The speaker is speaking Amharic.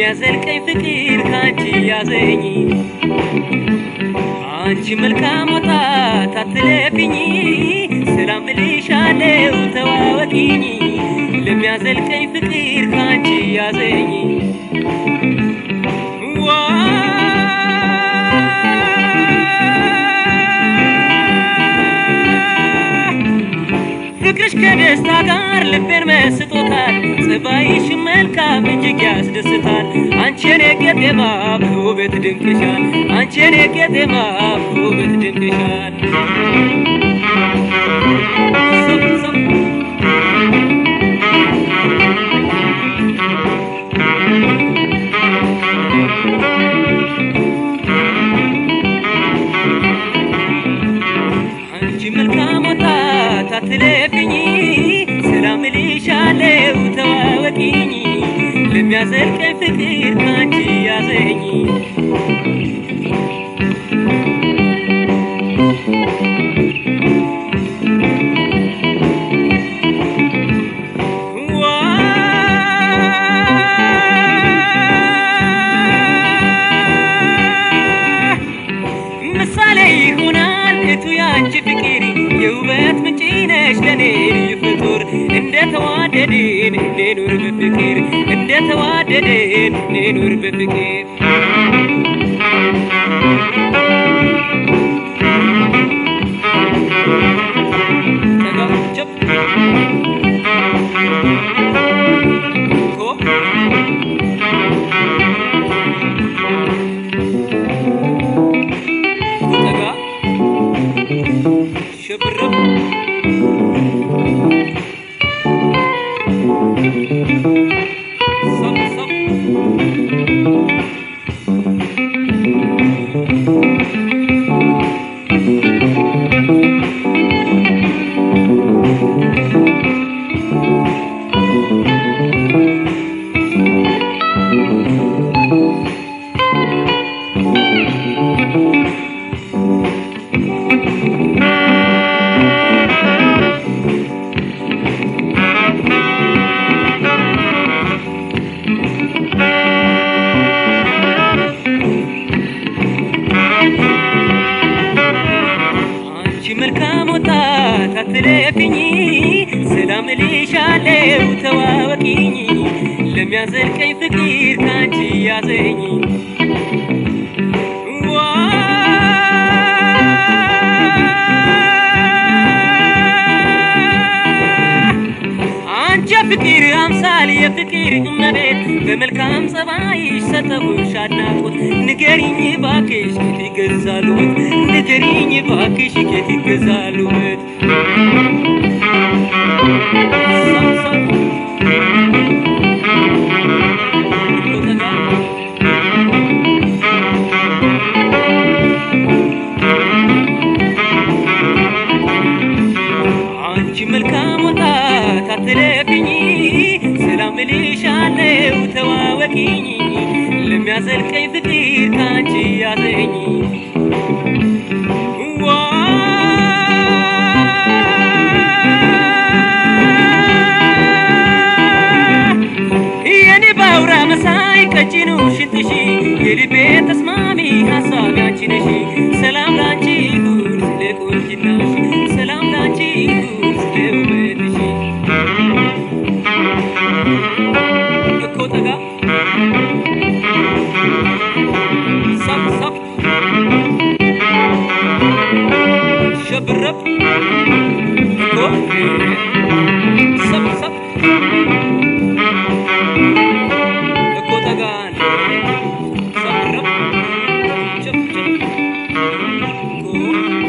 ለሚያዘልቀኝ ፍቅር ካንቺ ያዘኝ አንቺ መልካም ወጣት አትለፊኝ ሰላም እልሻለሁ ተዋወቂኝ ለሚያዘልቀኝ ፍቅር ካንቺ ያዘኝ ፍቅርሽ ከደስታ ጋር ልቤን መስጦታል ጸባይሽ መልካም እጅግ ያስደስታል አንቺን የቄጤማ ውበት ድንቅሻል አንቺን የቄጤማ ውበት ድንቅሻል ሰብ ሰብ አንቺ መልካም ወጣት አትለፊኝ ሰላም እልሻለሁ ተዋወቂኝ ለሚያዘልቀኝ ፍቅር ካንቺ ያዘኝ ምሳሌ ይሆናል እቱ ያንቺ ፍቅር የውበት ምንጭ ነሽ ለኔ ልዩ ፍጡር እንደተዋደድን እንኑር በፍቅር እንደተዋደድን እንኑር በፍቅር ተጋጨብ ኮ ተጋ ሽብርብ ሰብ ሰብ አንቺ መልካም ወጣት አትለፊኝ ሰላም እልሻለሁ ተዋወቂኝ ለሚያዘልቀኝ ፍቅር ካንቺ ያዘኝ ዋ አንቺ ፍቅር አምሳል የፍቅር እመቤት በመልካም ጸባይሽ ሰጠሁሽ አድናቆት ንገሪኝ ባክሽ ኬት ይገዛሉት ንገሪኝ ባክሽ ኬት ይገዛሉት ሰብ ሰብ ኮተታ አንቺ መልካም ወጣት አትለፊኝ ሰላም እልሻለሁ ተዋወቂኝ ለሚያዘልቀኝ ፍቅር ካንቺ ያዘኝ ዋ የኔ ባውራ መሳይ ቀጭኑ ሽንትሺ የልቤ ተስማሚ ሀሳብ ያንቺ ነሽ ሰላም ላንቺ ይሁን ስለ ቁንጅናሽ ሰላም ላንቺ ይሁን ስለ ውበትሽ እኮ ጠጋ ሰብ ሰብ ሸብረብ እኮ ሰብ ሰብ እኮ ጠጋን ሰብረብ ጭብ ጭብ እኮ